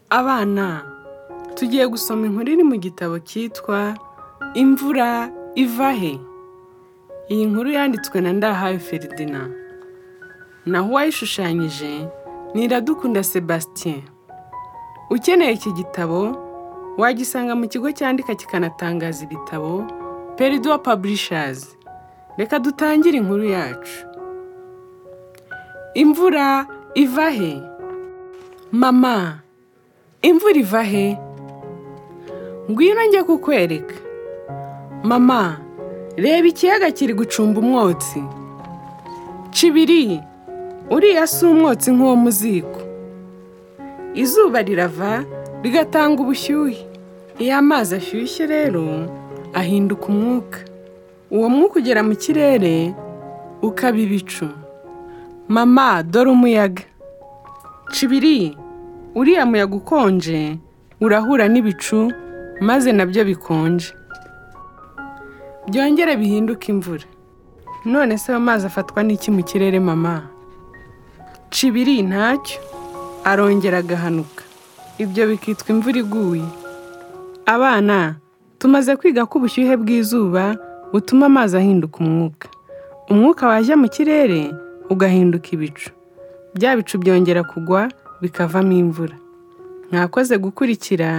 Abana tugiye gusoma inkuru iri mu gitabo cyitwa Imvura iva he? Iyi nkuru yanditswe na Ndahayo Ferdinand, naho uwayishushanyije ni Iradukunda Sebastien. Ukeneye iki gitabo wagisanga mu kigo cyandika kikanatangaza ibitabo Peridua Publishers. Reka dutangire inkuru yacu. Imvura iva he? Mama, imvura iva he? Ngwino njye kukwereka. Mama, reba ikiyaga kiri gucumba umwotsi. Kibiri, uriya si umwotsi nk'uwo mu ziko. Izuba rirava rigatanga ubushyuhe. Iyo amazi ashyushye rero ahinduka umwuka. Uwo mwuka ugera mu kirere ukaba ibicu. Mama, dore umuyaga. Kibiri, uriya muyaga ukonje urahura n'ibicu maze nabyo bikonje. byongere bihinduke imvura none se ayo mazi afatwa n'iki mu kirere mama kibiri ntacyo arongera agahanuka ibyo bikitwa imvura iguye abana tumaze kwiga ko ubushyuhe bw'izuba butuma amazi ahinduka umwuka umwuka wajya mu kirere ugahinduka ibicu bya bicu byongera kugwa bikavamo imvura mwakoze gukurikira